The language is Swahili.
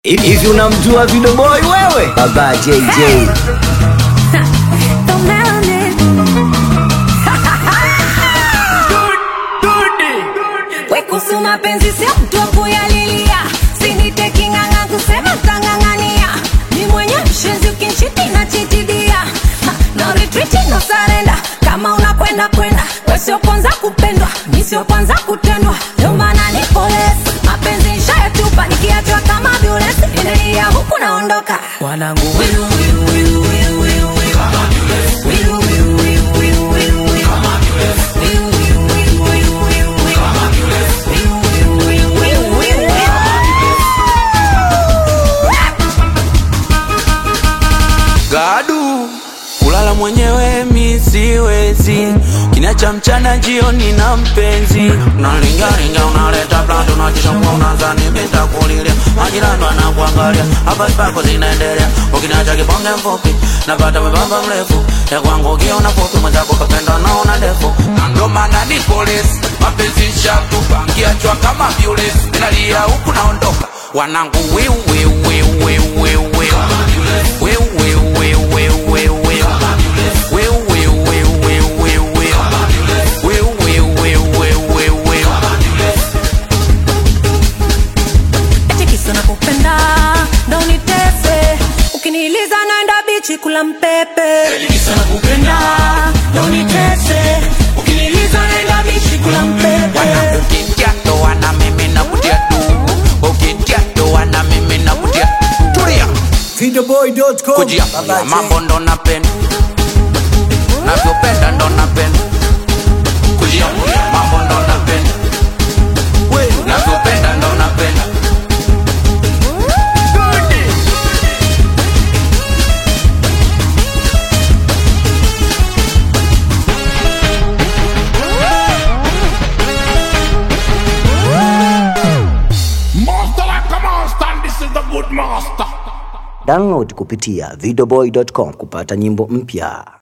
Hivi unamjua Video Boy wewe? Baba JJ. The melanin. We kuhusu mapenzi sio mtu wa kuyalilia, siniteki ng'ang'a kusema tang'ang'ania. Ni mwenye mshenzi ukinchiti na chitidia, Ha, no retreat no surrender. Kama unakwenda kwenda, we sio kwanza kupendwa, mi sio kwanza kutendwa, ndio maana nipo less. Mapenzi nishayatupa, nikiachwa kama violence, endelea huku naondoka. Wanangu wiru wiru wiru wiru wiru wiru. Wiru wiru wiru wiru wiru wiru. Wiru wiru wiru wiru wiru wiru. Gadu kulala mwenyewe mi siwezi, kinacha mchana jioni na mpenzi, unalingalinga unaleta plando unajishambua unazani mitakulilia, majirani wanakuangalia, habari zako zinaendelea, ukinacha kibonge mfupi napata mwembamba mrefu, ya kwangu ukiona fupi mwenzako kapenda naona ndefu, na ndo maana ni polisi, mapenzi shatupa, nkiachwa kama violesi, ninalia huku naondoka, wanangu wiu wiu wiu wiu wiu wiu Wiu, wiu, wiu, wiu, wiu, wiu. Wiu, wiu, wiu, wiu, wiu, wiu. Wiu, wiu, wiu, wiu, wiu, wiu. Eti kisa nakupenda ndo unitese, ukiniliza naenda bichi kula mpepe. Kisa nakupenda ndo unitese, ukiniliza naenda bichi kula mpepe. Wana ukitia ndoa na mimi nakutia tu. Ukitia ndoa na mimi nakutia. Tulia. Videoboy.com. Kujia. Baba J. Mambo ndo napenda. Navyopenda ndo napenda. Kujia. Mambo ndo napenda. Navyopenda ndo napenda. Master like a master, and this is the good master. Download kupitia videoboy.com kupata nyimbo mpya.